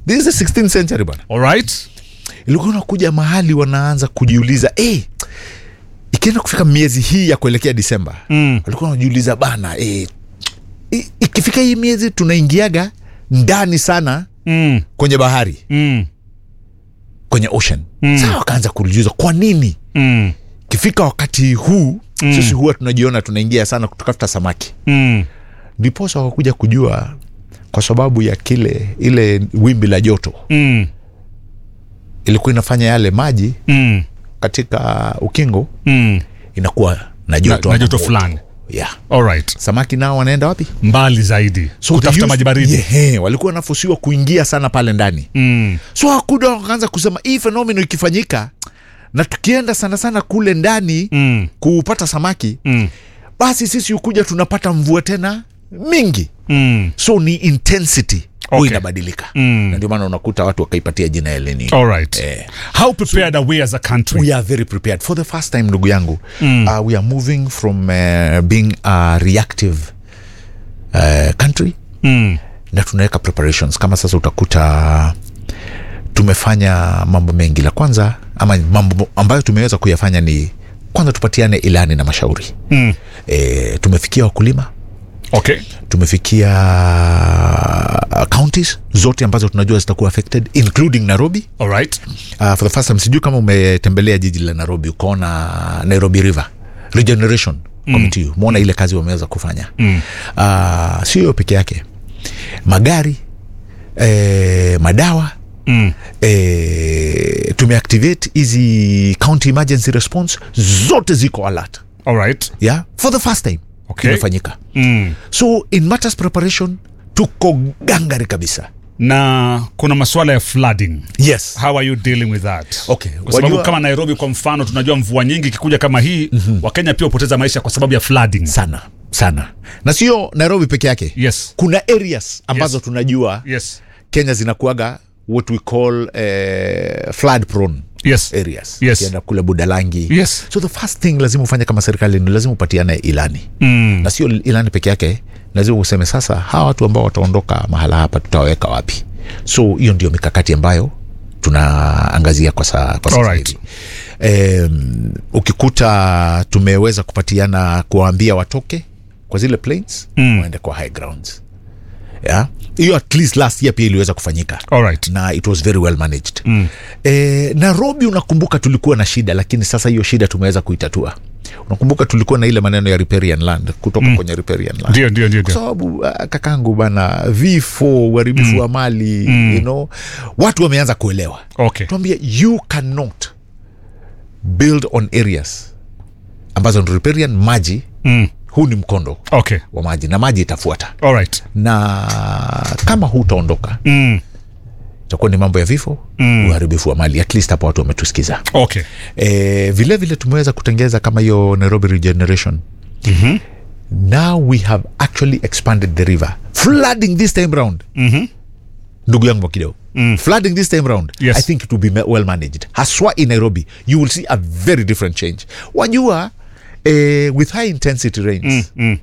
this is the 16th century bana alright ilikuwa unakuja mahali wanaanza kujiuliza hey, ikienda kufika miezi hii ya kuelekea disemba Mm. walikuwa wanajiuliza bana hey, ikifika hii miezi tunaingiaga ndani sana mm. kwenye bahari Mm. kwenye ocean mm. saa wakaanza kujiuliza kwa nini Mm. ikifika wakati huu mm. sisi huwa tunajiona tunaingia sana kutafuta samaki Mm. ndiposa wakakuja kujua kwa sababu ya kile ile wimbi la joto Mm. ilikuwa inafanya yale maji Mm. katika ukingo Mm. inakuwa na Na, joto na ama joto moto. fulani yeah. alright samaki nao wanaenda wapi mbali zaidi So kutafuta they used- maji baridi yeah, walikuwa wanafusiwa kuingia sana pale ndani mm. so hakuda wakaanza kusema hii fenomeno ikifanyika na tukienda sana sana kule ndani Mm. kupata samaki Mm. basi sisi hukuja tunapata mvua tena mingi Mm. so ni intensity Okay. huwa inabadilika Mm. na ndio maana unakuta watu wakaipatia jina ya El Nino. alright Eh. how prepared are we as a country we are very prepared for the first time ndugu yangu mm. uh, we are moving from uh, being a reactive uh, country mm. na tunaweka preparations kama sasa utakuta tumefanya mambo mengi la kwanza ama mambo ambayo tumeweza kuyafanya ni kwanza tupatiane ilani na mashauri Mm. e, tumefikia wakulima okay tumefikia uh, counties zote ambazo tunajua zitakuwa affected including nairobi alright uh, for the first time sijui kama umetembelea jiji la nairobi ukaona nairobi river regeneration mm. committee umeona ile kazi wameweza kufanya mm. uh, sio hiyo peke yake magari eh, madawa mm. eh, tumeactivate hizi county emergency response zote ziko alert alright yeah? for the first time Okay. imefanyika mm. so in matters preparation tuko gangari kabisa na kuna masuala ya flooding yes how are you dealing with that Okay, kwa sababu wajua- kama nairobi kwa mfano tunajua mvua nyingi ikikuja kama hii mm-hmm. wakenya pia hupoteza maisha kwa sababu ya flooding sana sana na sio nairobi peke yake yes kuna areas ambazo Yes. tunajua yes kenya zinakuaga what we call eh, flood prone yes areas Yes. Ukienda kule budalangi Yes. so the first thing lazima ufanye kama serikali ni lazima upatiane ilani mm. na sio ilani peke yake lazima useme sasa hawa watu ambao wataondoka mahala hapa tutawaweka wapi so hiyo ndio mikakati ambayo tunaangazia kwa, sa, kwa sasa Alright. hivi um, ukikuta tumeweza kupatiana kuwaambia watoke kwa zile plains Mm. waende kwa high grounds yeah? hiyo at least last year pia iliweza kufanyika alright na it was very well managed mm. e, nairobi unakumbuka tulikuwa na shida lakini sasa hiyo shida tumeweza kuitatua unakumbuka tulikuwa na ile maneno ya riparian land kutoka mm. kwenye riparian land ndio ndio ndio kwa ndio sababu uh, kakangu bana vifo uharibifu wa mali mm. you know, watu wameanza kuelewa okay tuambie you cannot build on areas ambazo ni riparian maji mm. huu ni mkondo okay wa maji na maji itafuata alright na kama hutaondoka mm. itakuwa ni mambo ya vifo mm. uharibifu wa mali at least hapa watu wametusikiza okay e, vile vile tumeweza kutengeza kama hiyo nairobi regeneration mm-hmm. now we have actually expanded the river flooding this time round Mm-hmm. ndugu yangu wakideo mm. flooding this time round Yes. i think it will be ma- well managed haswa in nairobi you will see a very different change wajua eh, with high intensity rains Mm, mm,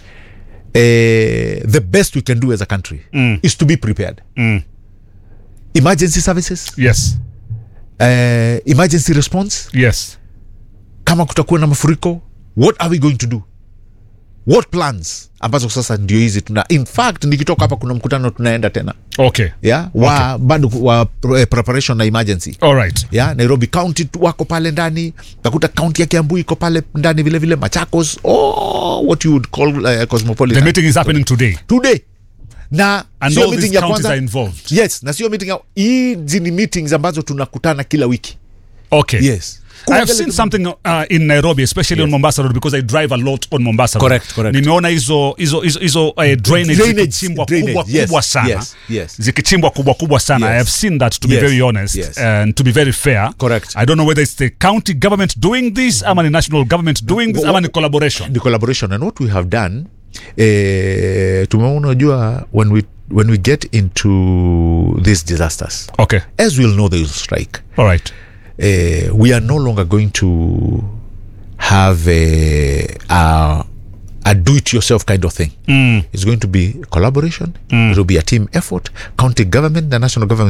eh, the best we can do as a country Mm. is to be prepared mm. emergency services yes eh, emergency response yes kama kutakuwa na mafuriko what are we going to do what plans ambazo sasa ndio hizi tuna in fact nikitoka hapa kuna mkutano tunaenda tena okay yeah? wa okay. bado wa eh, preparation na emergency alright yeah? nairobi county tu wako pale ndani takuta kaunti ya kiambu iko pale ndani vile vile machakos oh, what you would call uh, the cosmopolitan meeting is happening today today na and sio all meeting these ya counties kwanza are involved yes na sio meeting ya hizi ni meetings ambazo tunakutana kila wiki okay yes I have seen something uh, in Nairobi especially on Mombasa Road because I drive a lot on Mombasa Road. Correct, correct. Nimeona hizo hizo hizo hizo uh, drainage, Drainage, zikichimbwa drainage, kubwa yes, kubwa sana. yes, yes. Zikichimbwa kubwa kubwa sana. Yes. I have seen that to be Yes, very honest yes. and to be very fair. Correct. I don't know whether it's the county government doing this ama ni national government doing this Wha- ama ni collaboration. the collaboration and what we have done eh, tumeona unajua when we when we get into these disasters Okay. as we'll know they will strike All right. uh, we are no longer going to have a, a, a do it yourself kind of thing Mm. it's going to be collaboration it will be a team effort county government the national government